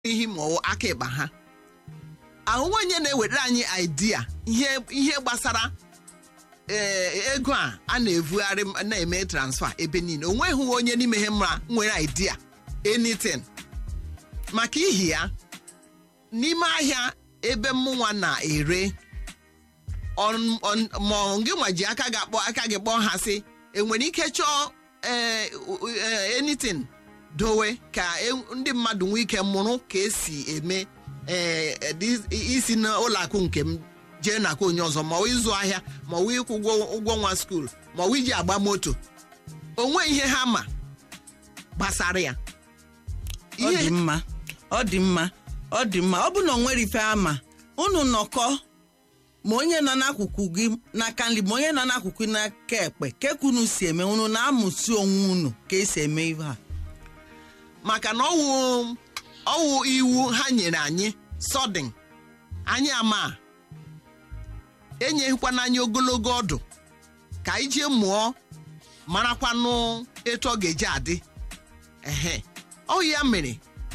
ihe ma ọ aka ịkpa ha ahụhụ onye na-ewere anyị idea ihe ihe gbasara ee ego a a na-evugharị na-eme transfa ebe niile o nweghị onye n'ime ha mma nwere idea anything maka ihi ya n'ime ahịa ebe mụnwa na-ere ma gị nwa ji aka gị akpọ aka gị kpọọ ha sị enwere ike chọọ ee anything dowe ka ndị mmadụ nwee ike mụrụ ka esi eme isi n'ụlọ akụ nke m jee n'aka onye ọzọ ma ọ ịzụ ahịa ma ọ ịkwụ ụgwọ nwa skuul ma ọ iji agba moto onwe ihe ha ma gbasara ya ọ dị mma ọ dị mma ọ dị mma ọ bụ na o nwere ife ama unu nọkọ ma onye nọ n'akụkụ gị n'aka nri ma onye nọ n'akụkụ n'aka ekpe kekunu si eme unu na-amụsi onwe unu ka esi eme ihe a maka na ọwụ ọwụ iwu ha nyere anyị sọdịn anyị ama enyeghịkwana anyị ogologo ọdụ ka anyị jee mụọ marakwanụ etu ọ ga-eji adị ehe ọ ya mere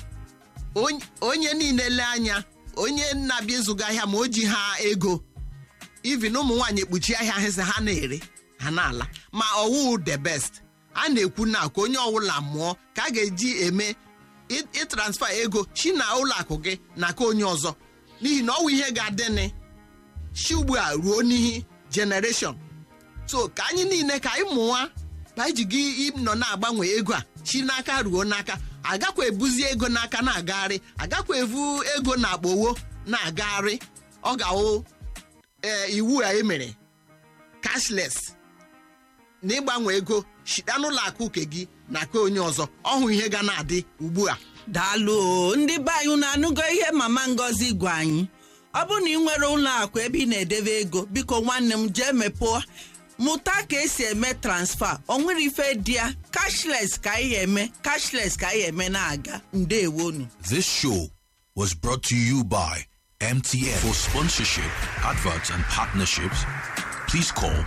onye niile lee anya onye na-abịa ịzụga ahịa ma o ji ha ego ivin ụmụ nwaanyị ekpuchi ahịa ahịsị ha na-ere ha na-ala ma ọwụ the best a na-ekwu na ka onye ọbụla mụọ ka a ga-eji eme ịtransfa ego chi na ụlọ akụ gị na ka onye ọzọ n'ihi na ọwụ ihe ga-adịnị chi ugbu a ruo n'ihi generation so ka anyị niile ka anyị mụwa ka anyị ji gị nọ na-agbanwe ego a chi n'aka ruo n'aka agakwa ebuzi ego n'aka na-agagharị agakwa evu ego na akpowo na-agagharị ọ ga-awụ ee iwu a emere cashless na ịgbanwe ego shita n'ụlọ akụ nke gị na ka onye ọzọ ọhụ ihe ga na-adị ugbu a daalụ ndị be anyị unu anụgo ihe mama ngozi gwa anyị ọ bụrụ na ị nwere ụlọ akụ ebe ị na-edebe ego biko nwanne m jee mepụọ mụta ka esi eme transfa o nwere ife dị ya cashless ka anyị eme cashless ka anyị eme na-aga ndewonu This show was brought to you by MTN. For sponsorship, adverts, and partnerships, please call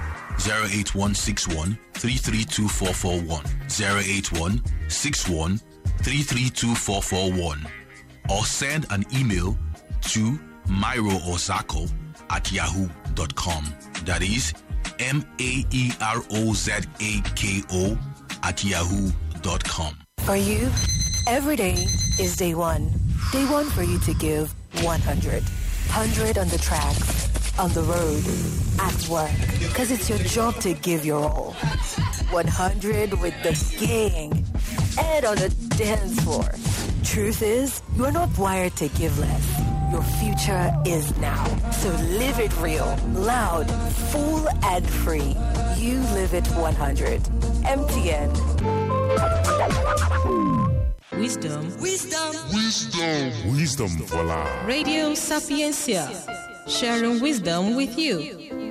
08161 332441, 08161 332441, or send an email to myroozako at yahoo.com. That is M A E R O Z A K O at yahoo.com. For you, every day is day one. Day one for you to give 100. 100 on the tracks, on the road, at work. Because it's your job to give your all. 100 with the gang and on the dance floor. Truth is, you're not wired to give less. Your future is now. So live it real, loud, full, and free. You live it 100. MTN. Wisdom. Wisdom. Wisdom for life. Radio Sapiencia. Sharing wisdom with you.